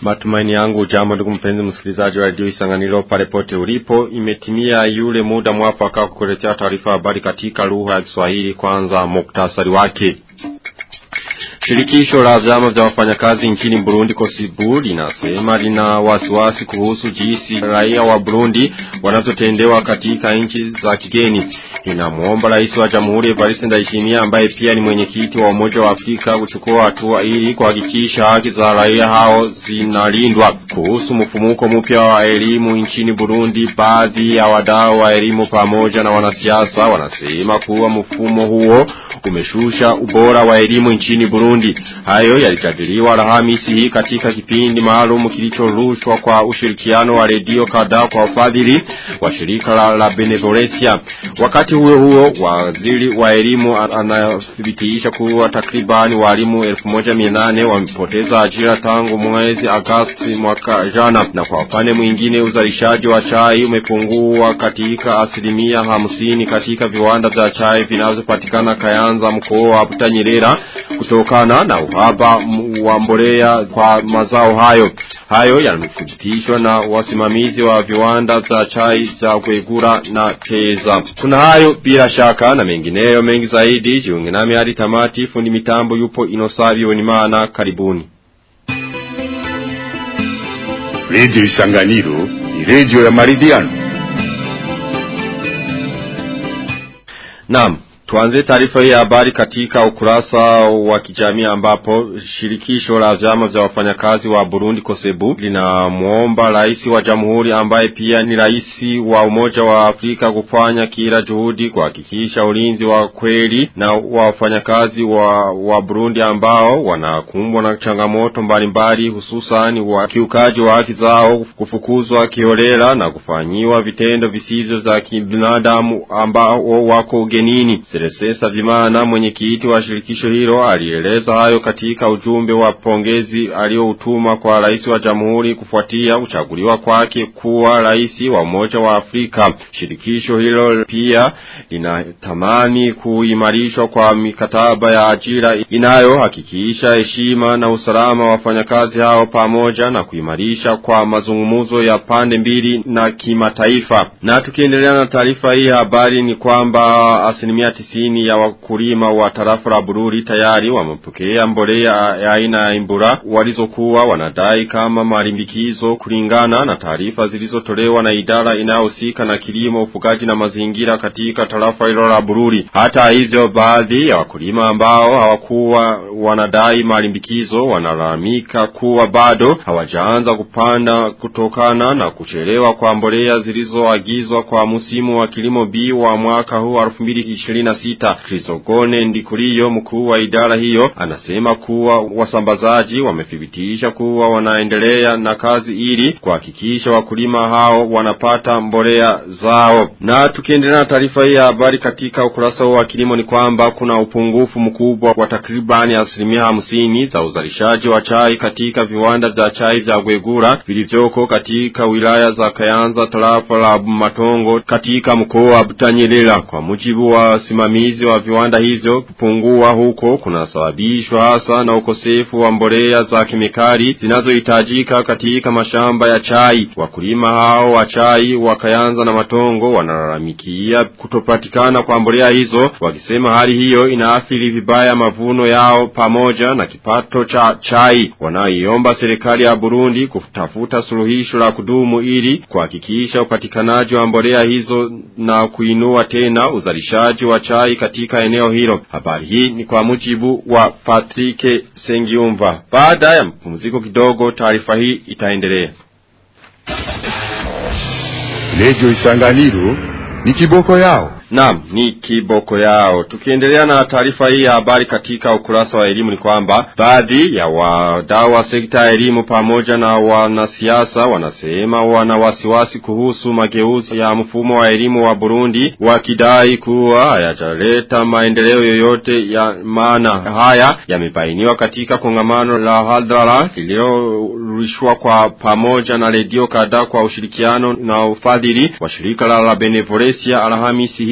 Matumaini yangu jambo ndugu mpenzi msikilizaji wa radio Isanganiro pale pote ulipo imetimia yule muda mwafaka kukuletea taarifa habari katika lugha ya Kiswahili kwanza muktasari wake. Shirikisho la vyama vya wafanyakazi nchini Burundi Kosibu linasema lina wasiwasi kuhusu jinsi raia wa Burundi wanazotendewa katika nchi za kigeni. Linamuomba rais wa Jamhuri Evariste Ndayishimiye ambaye pia ni mwenyekiti wa Umoja wa Afrika kuchukua hatua ili kuhakikisha haki za raia hao zinalindwa. Kuhusu mfumuko mpya wa elimu nchini Burundi, baadhi ya wadau wa elimu pamoja na wanasiasa wanasema kuwa mfumo huo umeshusha ubora wa elimu nchini Burundi. Hayo yalijadiliwa Alhamisi hii katika kipindi maalum kilichorushwa kwa ushirikiano wa redio kadhaa kwa ufadhili wa shirika la, la Benevolencia. Wakati huo huo, waziri wa elimu anathibitisha kuwa takribani walimu 1800 wamepoteza ajira tangu mwezi Agosti mwaka jana, na kwa upande mwingine uzalishaji wa chai umepungua katika asilimia hamsini katika viwanda vya chai vinavyopatikana Kayanza mkoa wa Butanyerera kutokana na uhaba wa mbolea kwa mazao hayo. Hayo yamethibitishwa na wasimamizi wa viwanda za chai za Kwegura na Teza. Kuna hayo bila shaka na mengineyo mengi zaidi. Jiunge nami hadi tamati. Fundi mitambo yupo Inosabi Wenimana. Karibuni. Radio Isanganiro ni radio ya maridhiano. Naam. Tuanze taarifa hii ya habari katika ukurasa wa kijamii ambapo shirikisho la vyama vya wafanyakazi wa Burundi Kosebu linamuomba rais wa jamhuri ambaye pia ni rais wa Umoja wa Afrika kufanya kila juhudi kuhakikisha ulinzi wa kweli na wafanyakazi wa, wa Burundi ambao wanakumbwa na changamoto mbalimbali hususan wa kiukaji wa haki zao kufukuzwa kiholela na kufanyiwa vitendo visivyo za kibinadamu ambao wako ugenini. Teresesa Vimana mwenyekiti wa shirikisho hilo alieleza hayo katika ujumbe wa pongezi alioutuma kwa rais wa jamhuri kufuatia uchaguliwa kwake kuwa rais wa umoja wa Afrika. Shirikisho hilo pia linatamani kuimarishwa kwa mikataba ya ajira inayohakikisha heshima na usalama wa wafanyakazi hao pamoja na kuimarisha kwa mazungumzo ya pande mbili na kimataifa. Na tukiendelea na taarifa hii habari ni kwamba asilimia tisini ya wakulima wa tarafa la Bururi tayari wamepokea mbolea ya aina ya imbura walizokuwa wanadai kama malimbikizo kulingana na taarifa zilizotolewa na idara inayohusika na kilimo, ufugaji na mazingira katika tarafa hilo la Bururi. Hata hivyo, baadhi ya wakulima ambao hawakuwa wanadai malimbikizo wanalalamika kuwa bado hawajaanza kupanda kutokana na kuchelewa kwa mbolea zilizoagizwa kwa msimu wa kilimo B wa mwaka huu 2026 sita. Krisogone Ndikuliyo mkuu wa idara hiyo anasema kuwa wasambazaji wamethibitisha kuwa wanaendelea na kazi ili kuhakikisha wakulima hao wanapata mbolea zao. Na tukiendelea na taarifa hii ya habari katika ukurasa wa kilimo ni kwamba kuna upungufu mkubwa wa takribani asilimia hamsini za uzalishaji wa chai katika viwanda vya chai vya Gwegura vilivyoko katika wilaya za Kayanza, tarafa la Matongo katika mkoa wa Butanyerera. Kwa mujibu wa simamizi wa viwanda hivyo kupungua huko kunasababishwa hasa na ukosefu wa mbolea za kemikali zinazohitajika katika mashamba ya chai. Wakulima hao wa chai wa Kayanza na Matongo wanalalamikia kutopatikana kwa mbolea hizo, wakisema hali hiyo inaathiri vibaya mavuno yao pamoja na kipato cha chai. Wanaiomba serikali ya Burundi kutafuta suluhisho la kudumu ili kuhakikisha upatikanaji wa mbolea hizo na kuinua tena uzalishaji wa chai katika eneo hilo. Habari hii ni kwa mujibu wa Patrick Sengiumva. Baada ya mpumziko kidogo, taarifa hii itaendelea. Radio Isanganiro ni kiboko yao. Naam, ni kiboko yao. Tukiendelea na taarifa hii ya habari katika ukurasa wa elimu ni kwamba baadhi ya wadau wa sekta ya elimu pamoja na wanasiasa wanasema wana wasiwasi kuhusu mageuzi ya mfumo wa elimu wa Burundi wakidai kuwa hayajaleta maendeleo yoyote ya maana. Haya yamebainiwa katika kongamano la hadhara lililorushwa kwa pamoja na redio kadhaa kwa ushirikiano na ufadhili wa shirika la, la Benevolencia Alhamisi hii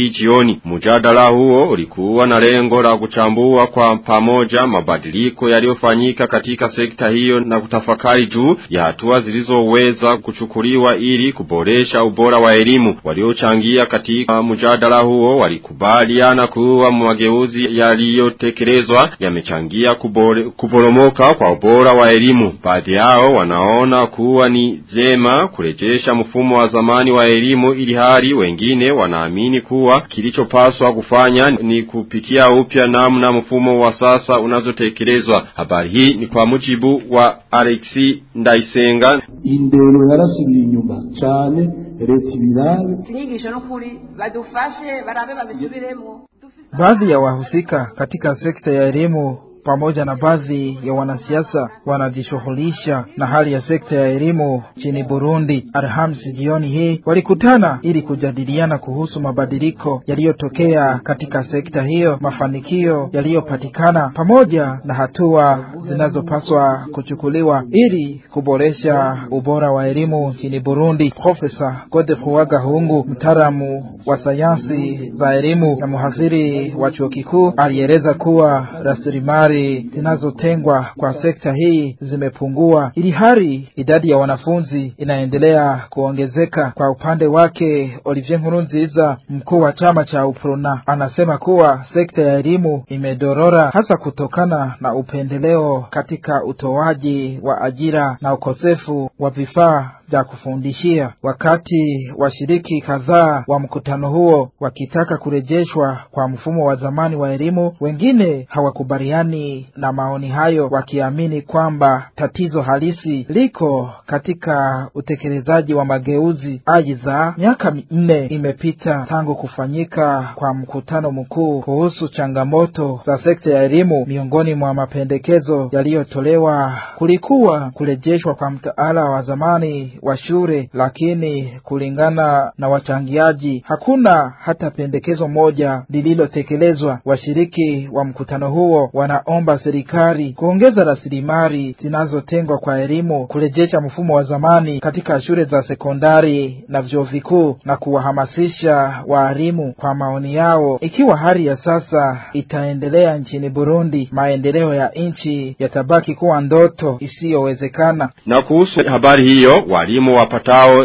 hii jioni. Mjadala huo ulikuwa na lengo la kuchambua kwa pamoja mabadiliko yaliyofanyika katika sekta hiyo na kutafakari juu ya hatua zilizoweza kuchukuliwa ili kuboresha ubora wa elimu. Waliochangia katika mjadala huo walikubaliana kuwa mageuzi yaliyotekelezwa yamechangia kuporomoka kwa ubora wa elimu. Baadhi yao wanaona kuwa ni jema kurejesha mfumo wa zamani wa elimu ili hali wengine wanaamini kuwa kilichopaswa kufanya ni kupitia upya namna mfumo wa sasa unazotekelezwa. Habari hii ni kwa mujibu wa Alexi Ndaisenga. Indero yarasubiye inyuma cyane leta ibirabe inyigisho n'ukuri badufashe barabe babisubiremo Baadhi ya wahusika katika sekta ya elimu pamoja na baadhi ya wanasiasa wanajishughulisha na hali ya sekta ya elimu nchini Burundi. Alhamisi jioni hii walikutana ili kujadiliana kuhusu mabadiliko yaliyotokea katika sekta hiyo, mafanikio yaliyopatikana, pamoja na hatua zinazopaswa kuchukuliwa ili kuboresha ubora wa elimu nchini Burundi. Profesa Godefroid Gahungu, mtaalamu wa sayansi za elimu na mhadhiri wa chuo kikuu, alieleza kuwa rasilimali zinazotengwa kwa sekta hii zimepungua, ili hali idadi ya wanafunzi inaendelea kuongezeka. Kwa upande wake, Olivier Nkurunziza, mkuu wa chama cha UPRONA, anasema kuwa sekta ya elimu imedorora hasa kutokana na upendeleo katika utoaji wa ajira na ukosefu wa vifaa vya kufundishia. Wakati washiriki kadhaa wa mkutano huo wakitaka kurejeshwa kwa mfumo wa zamani wa elimu, wengine hawakubaliani na maoni hayo, wakiamini kwamba tatizo halisi liko katika utekelezaji wa mageuzi. Aidha, miaka minne imepita tangu kufanyika kwa mkutano mkuu kuhusu changamoto za sekta ya elimu. Miongoni mwa mapendekezo yaliyotolewa kulikuwa kurejeshwa kwa mtaala wa zamani wa shule, lakini kulingana na wachangiaji hakuna hata pendekezo moja lililotekelezwa. Washiriki wa mkutano huo wanaomba serikali kuongeza rasilimali zinazotengwa kwa elimu, kurejesha mfumo wa zamani katika shule za sekondari na vyuo vikuu na kuwahamasisha waalimu. Kwa maoni yao, ikiwa hali ya sasa itaendelea nchini Burundi, maendeleo ya nchi yatabaki kuwa ndoto isiyowezekana. Na kuhusu habari hiyo, walimu wapatao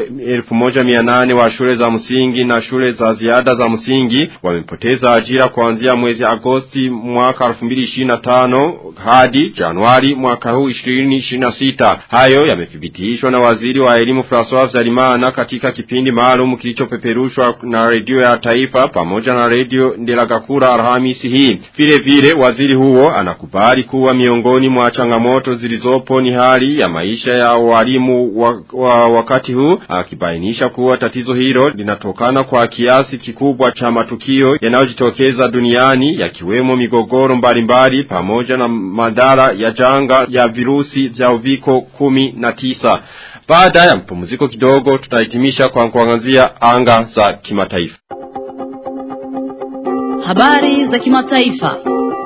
1800 wa shule za msingi na shule za ziada za msingi wamepoteza ajira kuanzia mwezi Agosti mwaka 2025 hadi Januari mwaka huu 2026. Hayo yamethibitishwa na waziri wa elimu François Vyarimana katika kipindi maalum kilichopeperushwa na redio ya taifa pamoja na redio Ndelagakura Alhamisi hii. Vile vile waziri huo anakubali kuwa miongoni mwa changamoto zilizopo ni hali ya maisha ya walimu wa, wa wakati huu akibainisha kuwa tatizo hilo linatokana kwa kiasi kikubwa cha matukio yanayojitokeza duniani yakiwemo migogoro mbalimbali pamoja na madhara ya janga ya virusi vya uviko kumi na tisa. Baada ya mpumziko kidogo tutahitimisha kwa kuangazia anga za kimataifa. Habari za kimataifa.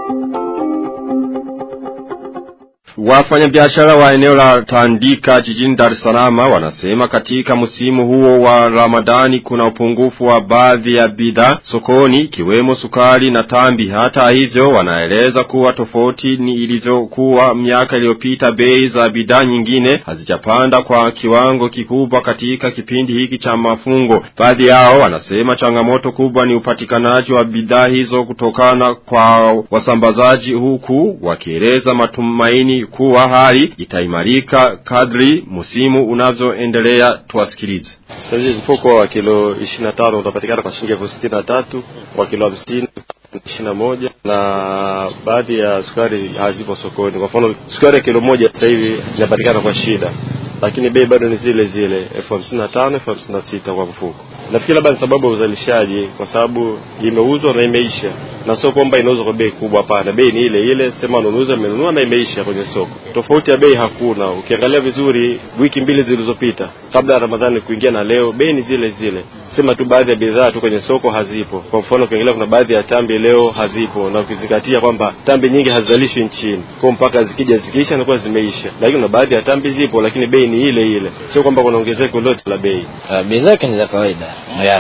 Wafanyabiashara wa eneo la Tandika jijini Dar es Salaam wanasema katika msimu huo wa Ramadani kuna upungufu wa baadhi ya bidhaa sokoni ikiwemo sukari na tambi. Hata hivyo wanaeleza kuwa tofauti ni ilivyokuwa miaka iliyopita bei za bidhaa nyingine hazijapanda kwa kiwango kikubwa katika kipindi hiki cha mafungo. Baadhi yao wanasema changamoto kubwa ni upatikanaji wa bidhaa hizo kutokana kwa wasambazaji huku wakieleza matumaini kuwa hali itaimarika kadri musimu unavyoendelea tuwasikilize. Sasa mfuko wa kilo 25 utapatikana kwa shilingi elfu sitini na tatu kwa kilo 50 ishirini na moja na baadhi ya sukari hazipo sokoni. Kwa mfano sukari ya kilo moja sasa hivi inapatikana kwa shida, lakini bei bado ni zile zile elfu hamsini na tano elfu hamsini na sita kwa mfuko. Nafikiri labda ni sababu ya uzalishaji, kwa sababu imeuzwa na imeisha, na sio kwamba inauzwa kwa bei kubwa. Hapana, bei ni ile ile, sema nunuzi amenunua na imeisha kwenye soko. Tofauti ya bei hakuna. Ukiangalia vizuri, wiki mbili zilizopita kabla ya Ramadhani kuingia na leo, bei ni zile zile, sema tu baadhi ya bidhaa tu kwenye soko hazipo. Kwa mfano, ukiangalia kuna baadhi ya tambi leo hazipo, na ukizingatia kwamba tambi nyingi hazizalishwi nchini, kwa mpaka zikija zikiisha inakuwa zimeisha, lakini kuna baadhi ya tambi zipo, lakini bei ni ile ile, sio kwamba kuna ongezeko lolote la bei. Uh, bidhaa zake ni za kawaida yes.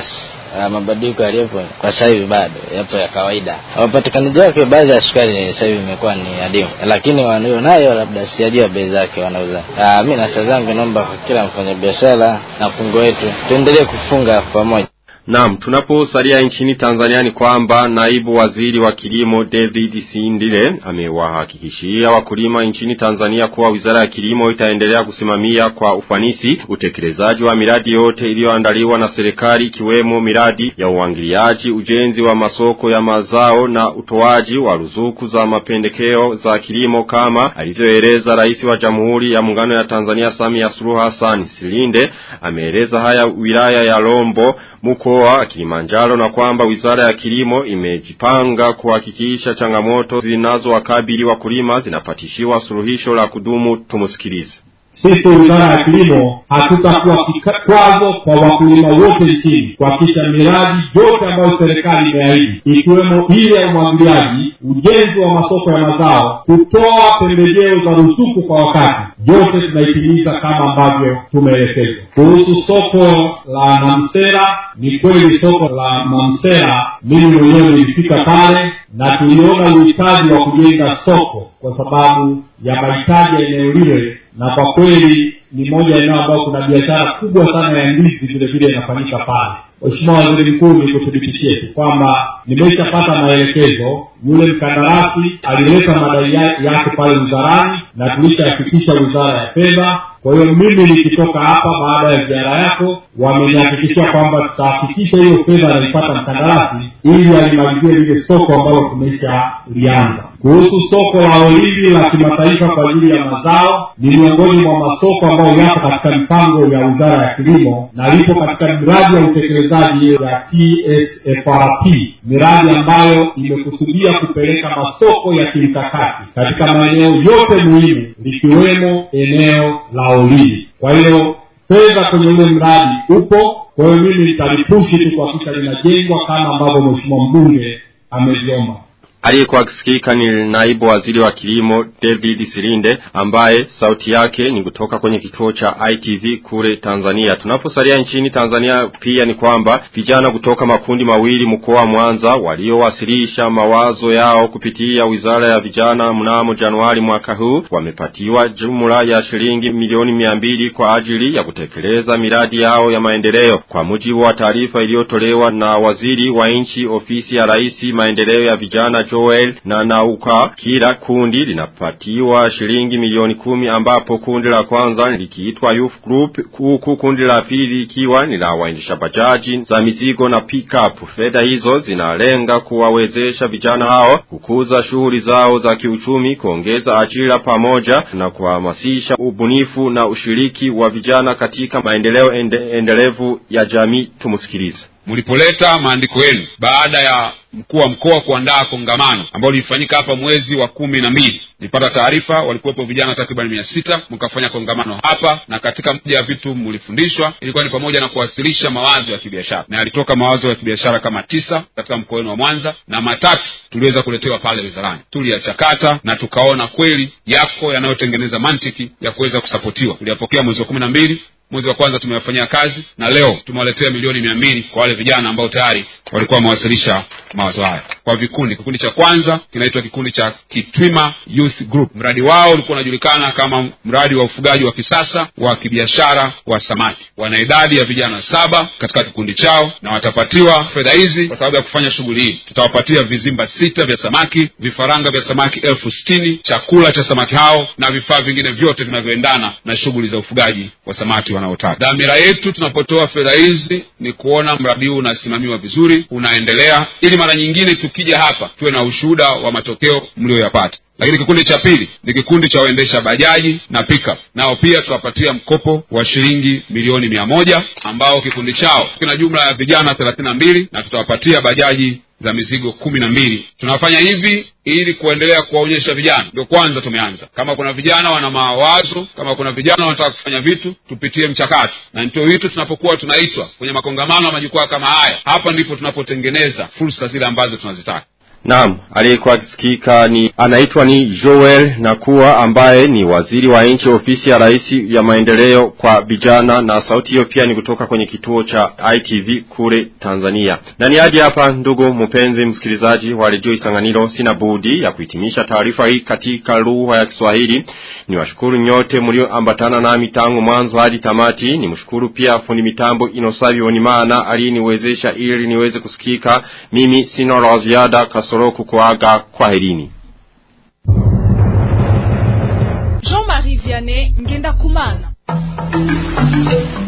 uh, mabadiliko yaliyopo kwa sasa hivi bado yapo ya kawaida. Upatikanaji wake baadhi ya sukari sasa hivi imekuwa ni adimu, lakini walionayo labda sijajua bei zake wanauza. Uh, mi na saa zangu naomba kwa kila mfanyabiashara na fungo wetu tuendelee kufunga pamoja. Naam, tunaposalia nchini Tanzania ni kwamba naibu waziri wa kilimo David Sindile amewahakikishia wakulima nchini Tanzania kuwa wizara ya kilimo itaendelea kusimamia kwa ufanisi utekelezaji wa miradi yote iliyoandaliwa na serikali ikiwemo miradi ya uangiliaji, ujenzi wa masoko ya mazao na utoaji wa ruzuku za mapendekeo za kilimo kama alivyoeleza rais wa Jamhuri ya Muungano ya Tanzania Samia Suluhu Hassan. Silinde ameeleza haya wilaya ya Rombo mkoa wa Kilimanjaro na kwamba wizara ya kilimo imejipanga kuhakikisha changamoto zinazowakabili wakulima zinapatishiwa suluhisho la kudumu tumusikilize. Sisi wizara ya kilimo hatutakuwa kikwazo kwa wakulima wote nchini kuhakikisha miradi yote ambayo serikali imeahidi ikiwemo ile ya umwagiliaji, ujenzi wa masoko ya mazao, kutoa pembejeo za ruzuku kwa wakati, yote tunaitimiza kama ambavyo tumeelekezwa. Kuhusu soko la Namsera, ni kweli soko la Namsera, mimi mwenyewe nilifika pale na tuliona uhitaji wa kujenga soko kwa sababu ya mahitaji ya eneo lile na kwa kweli ni moja ya eneo ambayo kuna biashara kubwa sana ya ndizi vile vile inafanyika pale. Mheshimiwa Waziri Mkuu, nikuthibitishie tu kwamba nimeshapata maelekezo. Yule mkandarasi alileta madai yake pale wizarani na tulishafikisha wizara ya fedha. Kwa hiyo mimi nikitoka hapa baada ya ziara yako, wamenihakikishia kwamba tutahakikisha hiyo fedha anaipata mkandarasi ili alimalizie lile soko ambalo tumeshalianza. Kuhusu soko la Olindi la kimataifa kwa ajili ya mazao, ni miongoni mwa masoko ambayo yapo katika mipango ya wizara ya kilimo na lipo katika miradi ya utekelezaji ya TSFRP, miradi ambayo imekusudia kupeleka masoko ya kimkakati katika maeneo yote muhimu likiwemo eneo la Olindi. Kwa hiyo fedha kwenye ule mradi upo. Kwa hiyo mimi nitalipushi tu kuhakikisha linajengwa kama ambavyo mheshimiwa mbunge ameviomba. Aliyekuwa akisikika ni naibu waziri wa kilimo David Silinde ambaye sauti yake ni kutoka kwenye kituo cha ITV kule Tanzania. Tunaposalia nchini Tanzania pia ni kwamba vijana kutoka makundi mawili mkoa wa Mwanza waliowasilisha mawazo yao kupitia Wizara ya Vijana mnamo Januari mwaka huu wamepatiwa jumla ya shilingi milioni mia mbili kwa ajili ya kutekeleza miradi yao ya maendeleo. Kwa mujibu wa taarifa iliyotolewa na waziri wa nchi ofisi ya rais maendeleo ya vijana Joel na Nauka kila kundi linapatiwa shilingi milioni kumi ambapo kundi la kwanza likiitwa Youth Group huku kundi la pili ikiwa ni la waendesha bajaji za mizigo na pick-up. Fedha hizo zinalenga kuwawezesha vijana hao kukuza shughuli zao za kiuchumi, kuongeza ajira pamoja na kuhamasisha ubunifu na ushiriki wa vijana katika maendeleo ende, endelevu ya jamii. Tumusikilize. mlipoleta maandiko yenu baada ya mkuu wa mkoa kuandaa kongamano ambalo lilifanyika hapa mwezi wa kumi na mbili nilipata taarifa walikuwepo vijana takriban mia sita mkafanya kongamano hapa na katika moja ya vitu mlifundishwa ilikuwa ni pamoja na kuwasilisha mawazo ya kibiashara na yalitoka mawazo ya kibiashara kama tisa katika mkoa wenu wa mwanza na matatu tuliweza kuletewa pale wizarani tuliyachakata na tukaona kweli yako yanayotengeneza mantiki ya kuweza kusapotiwa tuliyapokea mwezi wa kumi na mbili mwezi wa kwanza tumewafanyia kazi na leo tumewaletea milioni mia mbili kwa wale vijana ambao tayari walikuwa wamewasilisha mawazo haya kwa vikundi kikundi cha kwanza kinaitwa kikundi cha kitwima youth group mradi wao ulikuwa unajulikana kama mradi wa ufugaji wa kisasa wa kibiashara wa samaki wana idadi ya vijana saba katika kikundi chao na watapatiwa fedha hizi kwa sababu ya kufanya shughuli hii tutawapatia vizimba sita vya samaki vifaranga vya samaki elfu sitini chakula cha samaki hao na vifaa vingine vyote vinavyoendana na shughuli za ufugaji wa samaki wanaotaka dhamira yetu tunapotoa fedha hizi ni kuona mradi huu unasimamiwa vizuri unaendelea ili mara nyingine tukija hapa tuwe na ushuhuda wa matokeo mlioyapata lakini kikundi cha pili ni kikundi cha waendesha bajaji na pickup nao pia tutawapatia mkopo wa shilingi milioni mia moja ambao kikundi chao kina jumla ya vijana thelathini na mbili na tutawapatia bajaji za mizigo kumi na mbili tunafanya hivi ili kuendelea kuwaonyesha vijana ndio kwanza tumeanza kama kuna vijana wana mawazo kama kuna vijana wanataka kufanya vitu tupitie mchakato na ndio hitu tunapokuwa tunaitwa kwenye makongamano ya majukwaa kama haya hapa ndipo tunapotengeneza fursa zile ambazo tunazitaka Naam, aliyekuwa akisikika ni anaitwa ni Joel Nakuwa ambaye ni waziri wa nchi ofisi ya rais ya maendeleo kwa vijana na sauti hiyo pia ni kutoka kwenye kituo cha ITV kule Tanzania. Na ni hadi hapa ndugu mpenzi msikilizaji wa redio Isanganiro sina budi ya kuhitimisha taarifa hii katika lugha ya Kiswahili. Niwashukuru nyote mlioambatana nami tangu mwanzo hadi tamati. Nimshukuru pia fundi mitambo Inosabi Onimana aliyeniwezesha ili niweze kusikika. Mimi sina la ziada kasoro kukuaga kwa herini. Jean-Marie Vianney Ngenda Kumana